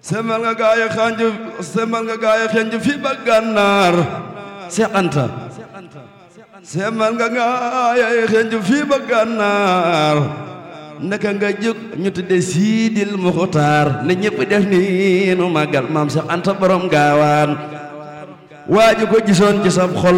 semal nga gaaya xanju semal nga gaaya xanju fi ba gànnaar Seex Anta semal nga gaaya xanju fi ba gànnaar naka nga jóg ñu tudde Siidil Muxtaar ne ñëpp def ni nu màggal maam Seex Anta borom gaawaan waaju ko gisoon ci sab xol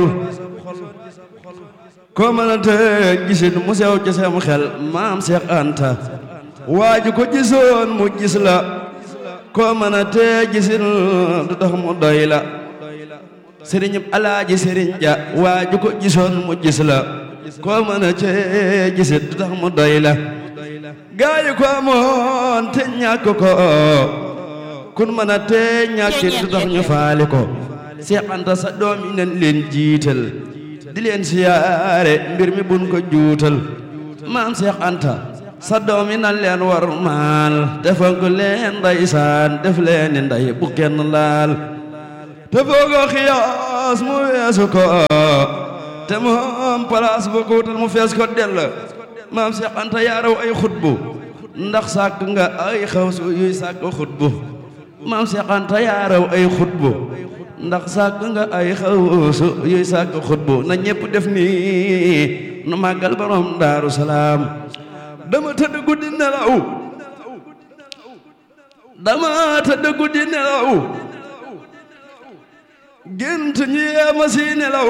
ko mënante gisin mu sew ci sam xel maam Seex Anta waaju ko gisoon mu gis la ko mënante gisin du tax mu doy la sëriñ alaaji sëriñ ja waaju ko gisoon mu gis la ko mënante gisin du tax mu doy la gaayu ko amoon te ñàkk ko kun mënante ñàkkit du tax ñu faali ko Seex Anta sa doom yi nañ leen jiital di leen siyaare mbir mi buñ ko juutal maam Seex Anta sa doom yi nan leen war maal defal ko leen ndeysaan def leen ni ndey bu kenn laal te foogo xiyaas mu weesu ko te moom place bu ko wutal mu fees ko dell maam Seex Anta yaaraw ay xutbu ndax sàkk nga ay xawsu yuy sàkk xutbu maam Seex Anta yaaraw ay xutbu ndax sàkk nga ay xawsu yuy sàkk xutbu na ñépp def nii nu màggal borom daaru salaam dama tëdd guddi nelaw dama tëdd guddi nelaw gént ñi yeema si nelaw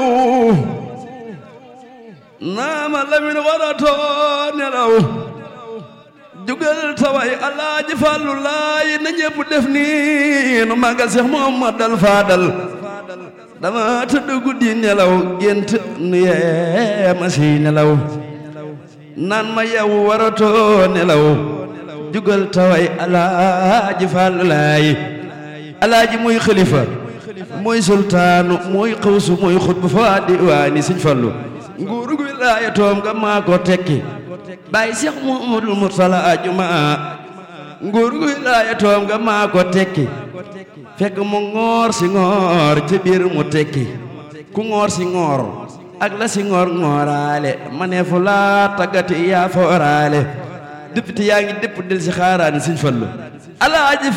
naama lamin waratoo nelaw jugal taway alaaji fàllu laay na ñépp def nii nu màggal Seex Muhammadal Faadal dama tëdd guddi nelaw gént nu yeema si nelaw naan ma yow waratoo nelaw jugal taway alaaji fàllu laay alaaji muy xalifa muy sultaanu muy xawsu muy xutbu fa diwaani Sëñ Fallu nguuru gi wilaaya toom nga maa ko tekki bàyyi Seex Muhammadul Mursala ajuma nguuru gi wilaaya toom nga maa ko tekki fekk mu ngoor si ngoor ci biir mu tekki ku ngoor si ngoor ak la si ngoor ngooraale ma ne fu laa taggati yaa fooraale député yaa ngi dépp del si xaaraani Sëñ Fallu alaaji